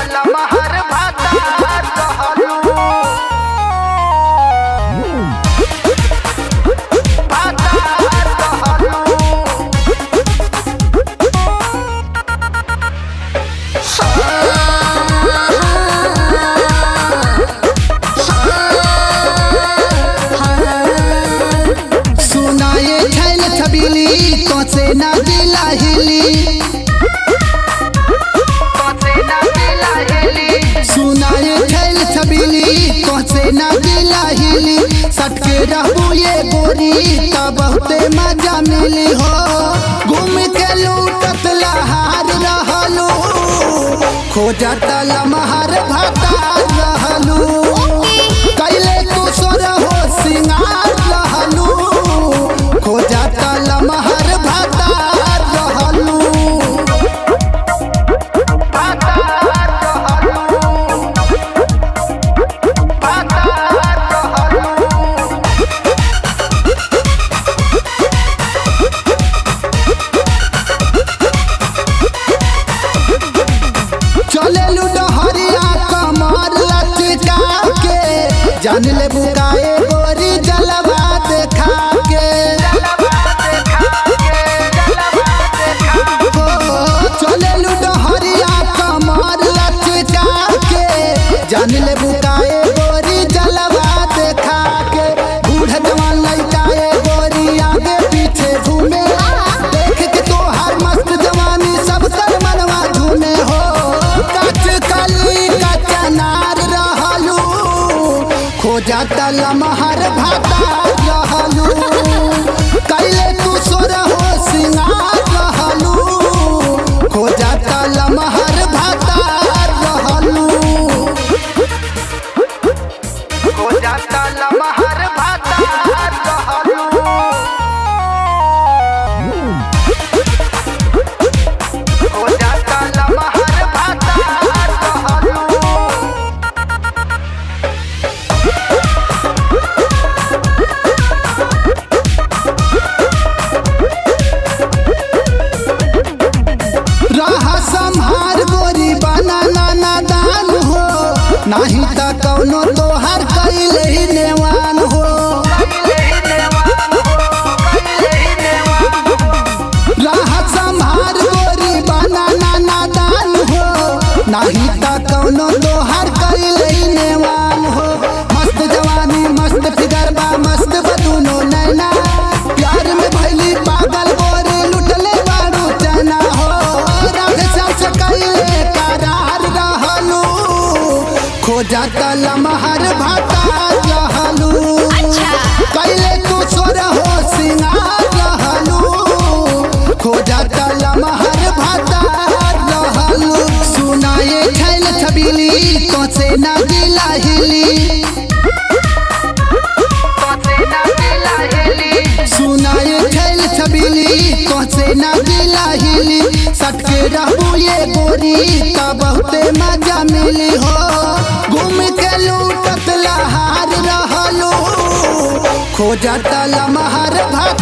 लमहर भातार रहलू भातार रहलू सुनाए छैल छबिली कसे ना दिला हिली कसे ना दिला हेली सुनाए छैल छबिली कसे ना दिला हिली सटके रहबू ये गोरी त बहुते मजा मिली हो घूम के लूटत लहार रहलू खोजत लमहर भातार रहलू कैले तू सोर हो सिंगार रहलू खोजत लमहर भातार रहलू भातार रहलू भातार रहलू चले डहरिया कमर लचका के जान ले बुकाए गोरी जलवा देखा के हो चले डहरिया कमर लचका के जान ले बुकाए गोरी जलवा देखा के बूढ़ जवान लइकाए गोरी आगे पीछे घूमे देख के तोहार मस्त जवानी सब तर मनवा झूमे हो कच कली कचनार रहलू खोजत लमहर भाता रहलू कैले तू सोर हो सिंगार रहलू खोजत लमहर भाता रहलू हो जाता लमहर भातार रहलू हो जाता लमहर भातार रहलू राह संहार गोरी बना नाना दान हो नाही त कौनो तोहर कैले ही नेवान हो राह संहार गोरी बना नाना दान हो नाही त कौनो तोहर कैले ही नेवान हो मस्त जवानी मस्त फिगर बा मस्त बदुनो नैना प्यार में भैली पागल गोरी लुटले बारू चना हो राधे सास कैले करार रहलू खोजत लमहर भाता रहलू कैले तू सोर हो सिंगार रहलू खोजत लमहर भाता रहलू सुनाए छैल छबिली कसे ना दिला हिली सुनाए छैल छबिली कसे ना दिला हिली सटके रहबू ये गोरी त बहुते मजा मिली हो घूम के लूटत लहार रहलू खोजत लमहर भात